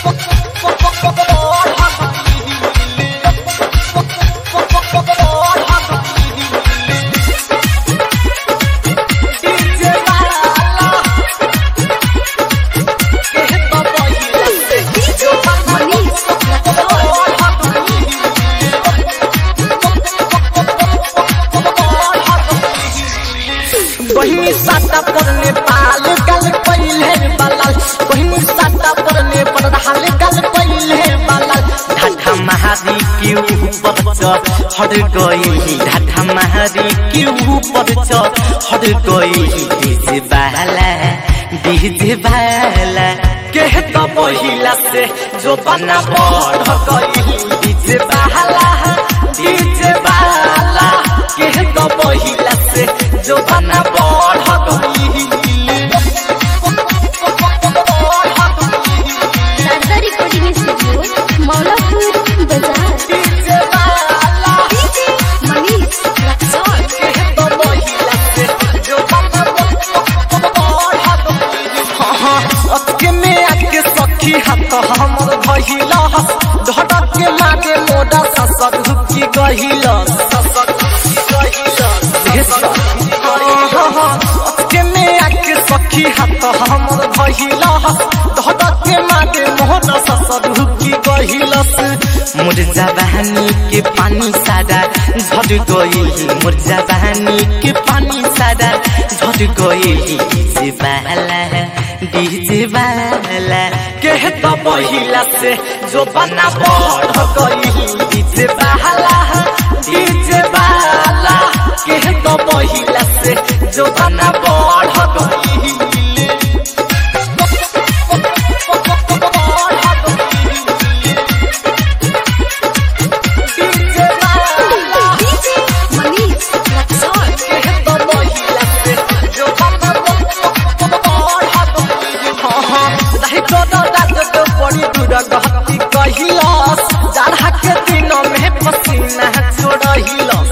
बहिनी साता पर नेपाल गल पहिले बलाल बहिनी साता पर नेपाल गल पहिले बलाल ढाढा महारी के ऊपर च हट गई ढाढा महारी के ऊपर च हट गई डीजे बाला डीजे बाला के तो पहिला से जो बना बढ़ गई डीजे बाला डीजे बाला के तो पहिला से जो बना बढ़ गई शारदा रिकॉर्डिंग स्टूडियो मौलापुर बाजार डीजे बाला मनीष रक्सौल के तो पहिला से जो बना बढ़ गई हाँ अके में आके सखी हाथ हमर भइला धड़क के मारे मोड़ा ससर हुकी गहिला ससर हुकी गहिला अके में आके सखी हाथ हमर भइला धड़क के मारे मोड़ा ससर हुकी गहिला मुर्जा बहनी के पानी सादा झट गई मुर्जा बहनी के पानी सादा झट गई डीजे बाला डीजे बाला के तो पहिला से जो बना बढ़ गई डीजे बाला डीजे बाला के तो पहिला से जो बना बढ़ गई डीजे बाला मनीष रक्सौल के तो पहिला से जो बना बढ़ गई हाँ हाँ दाही को तो दाद तो बड़ी दूर गहती कहिलस जाड़ा के दिनों में पसीना छोड़हिलस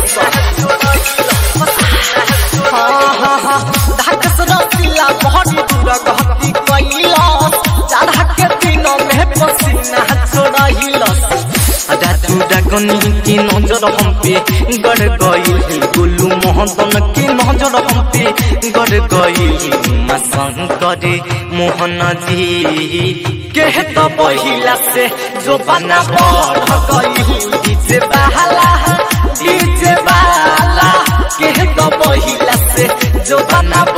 हाँ हाँ हाँ दाग रसिला बड़ी दूर गहती कहिलस जाड़ा के दिनों में पसीना छोड़हिलस दादू डागनी की नजर हम पे गड़ गई गुल्लू मोहन की नजर हम पे गड़ गई शंकर मोहन जी के तो पहिला से जो बना बढ़ गई डीजे बाला डीजे बाला के तो पहिला से जो बना